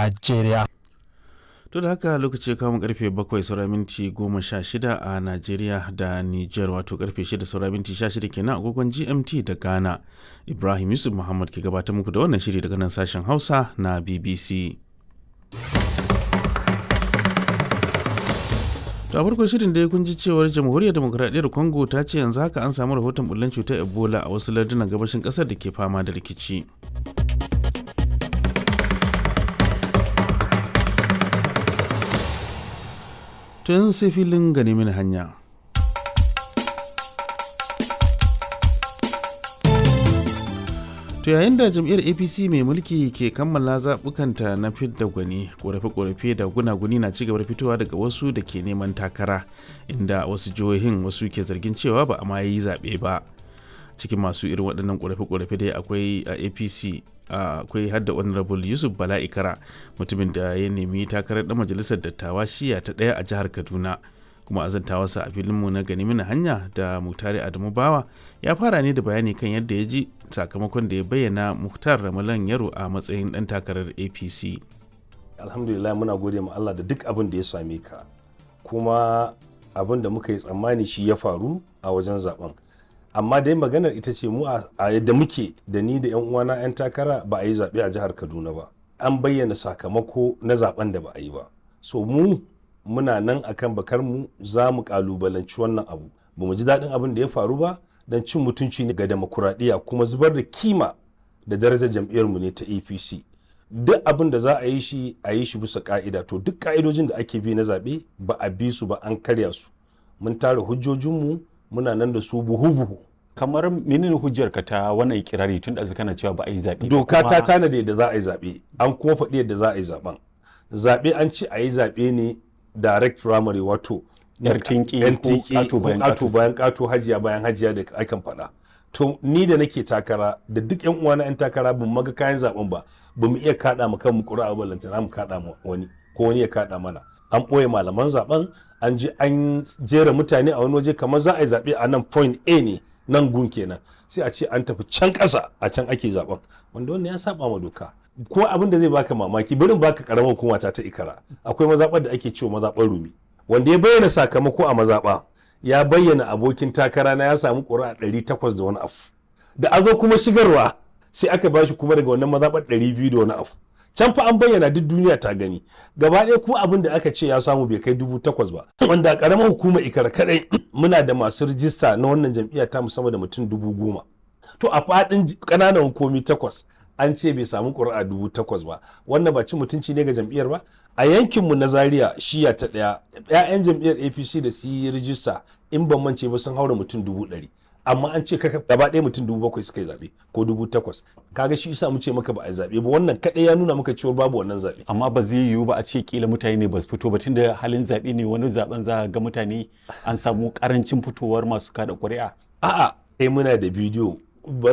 Najeriya. To da haka lokaci kamun karfe 7 saura minti 16 a Najeriya da Niger wato karfe 6 saura minti 16 kenan agogon GMT da Ghana. Ibrahim Yusuf Muhammad ke gabatar muku da wannan shiri daga nan sashen Hausa na BBC. To a farkon shirin da kun ji cewar jamhuriyar demokuraɗiyyar Congo ta ce yanzu haka an samu rahoton bullen cutar Ebola a wasu lardunan gabashin ƙasar da ke fama da rikici. tun sai filin gani mini hanya. To yayin da jam'iyyar APC mai mulki ke kammala zaɓukanta na fidda gwani, ƙorafe-ƙorafe da gunaguni na cigaba da fitowa daga wasu da ke neman takara, inda wasu jihohin wasu ke zargin cewa ba a ma yi zaɓe ba. Cikin masu irin waɗannan ƙorafe-ƙorafe dai akwai a APC akwai hadda honorable yusuf bala ikara mutumin da ya nemi takarar dan majalisar dattawa shiya ta ɗaya a jihar kaduna kuma azantawarsa a filinmu na gani mini hanya da mutare adamu bawa ya fara ne da bayani kan yadda ya ji sakamakon da ya bayyana muhtar ramalan yaro a matsayin dan takarar apc alhamdulillah muna gode ma allah da duk abin da ya same ka kuma abin da muka yi tsammani shi ya faru a wajen zaben amma dai maganar ita ce mu a yadda muke da ni da 'yan uwana 'yan takara ba a yi zaɓe a jihar kaduna ba an bayyana sakamako na zaben da ba a yi ba so mu muna nan akan bakar mu za mu kalubalanci wannan abu ba mu ji daɗin abin da ya faru ba don cin mutunci ne ga demokuraɗiyya kuma zubar da kima da darajar jam'iyyar mu ne ta apc duk abin da za a yi shi a yi shi bisa ka'ida to duk ka'idojin da ake bi na zaɓe ba a bi su ba an karya su mun tara hujjojinmu muna nan da su buhu-buhu kamar menene hujjar ka ta wannan ikirari tun da kana cewa ba a yi zaɓe doka ta tanada yadda za a yi zaɓe an kuma faɗi yadda za a yi zaɓen zaɓe an ce a yi zaɓe ne direct primary wato yar tinki ko ƙato bayan ƙato hajiya bayan hajiya da akan faɗa to ni da nake takara da duk yan uwana yan takara ban maga kayan zaɓen ba ba mu iya kaɗa mu kanmu ƙuri'a ba lantana mu kaɗa mu wani ko wani ya kaɗa mana an ɓoye malaman zaɓen an je an jera mutane a wani waje kamar za a yi zaɓe a nan point A ne nan gun kenan sai a ce an tafi can ƙasa a can ake zaɓen wanda wannan ya saba ma doka ko abin da zai baka mamaki barin baka karamar hukuma ta ta ikara akwai mazaɓar da ake cewa mazaɓar rumi wanda ya bayyana sakamako a mazaɓa ya bayyana abokin takara na ya samu ƙuri'a ɗari takwas da wani abu da a zo kuma shigarwa sai aka bashi kuma daga wannan mazaɓar ɗari biyu da wani abu can fa an bayyana duk duniya ta gani gaba ɗaya kuma abin da aka ce ya samu bai kai dubu takwas ba wanda a ƙaramar hukumar ikara kadai muna da masu rijista na wannan jam'iyya ta musamman da mutum dubu goma to a faɗin ƙananan hukumi takwas an ce bai samu ƙuri'a dubu takwas ba wannan ba ci mutunci ne ga jam'iyyar ba a yankinmu na zaria shiya ta ɗaya 'ya'yan jam'iyyar apc da su yi rijista in ban mance ba sun haura mutum dubu ɗari amma an ce kaka gaba ɗaya mutum dubu bakwai suka yi zaɓe ko dubu takwas kaga shi isa mu ce maka ba a yi zaɓe ba wannan kaɗai ya nuna maka cewa babu wannan zaɓe. amma ba zai yiwu ba a ce kila mutane ne ba su fito ba tunda halin zaɓe ne wani zaɓen za ga mutane an samu ƙarancin fitowar masu kada ƙuri'a. a'a eh muna da bidiyo